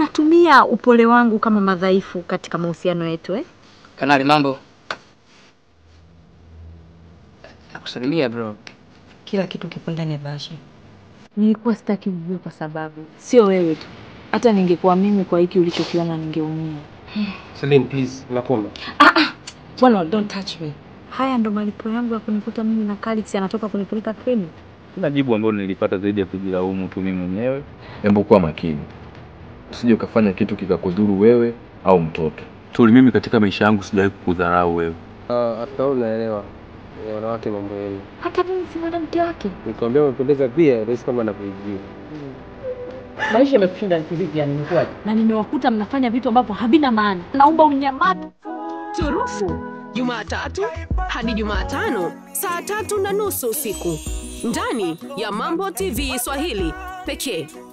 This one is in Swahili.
natumia upole wangu kama madhaifu katika mahusiano yetu eh? Kanali, mambo? Nakusalimia bro. Kila kitu kipo ndani ya bahasha. Nilikuwa sitaki ujue kwa sababu sio wewe tu, hata ningekuwa mimi, kwa hiki ulichokiona ningeumia. Celine, please, nakuomba. Bwana, don't touch me. Haya ndo malipo yangu ya kunikuta mimi na Kalix anatoka kunipeleka krimi. Kuna jibu ambalo nilipata zaidi ya kujilaumu tu mimi mwenyewe. Hebu kuwa makini, usije ukafanya kitu kikakudhuru wewe au mtoto. Tuli, mimi katika maisha yangu sijawahi kukudharau wewe. Hata wewe unaelewa wanawake mambo yenu. Hata mimi si mwanamke wake. Nikwambia umependeza pia, rahisi kama anavyojua. Maisha yamekushinda kivipi yani imekuwaje? Na nimewakuta mnafanya vitu ambavyo havina maana. Naomba unyamaze. Turufu Jumatatu hadi Jumatano saa tatu na nusu usiku ndani ya Mambo TV Swahili pekee.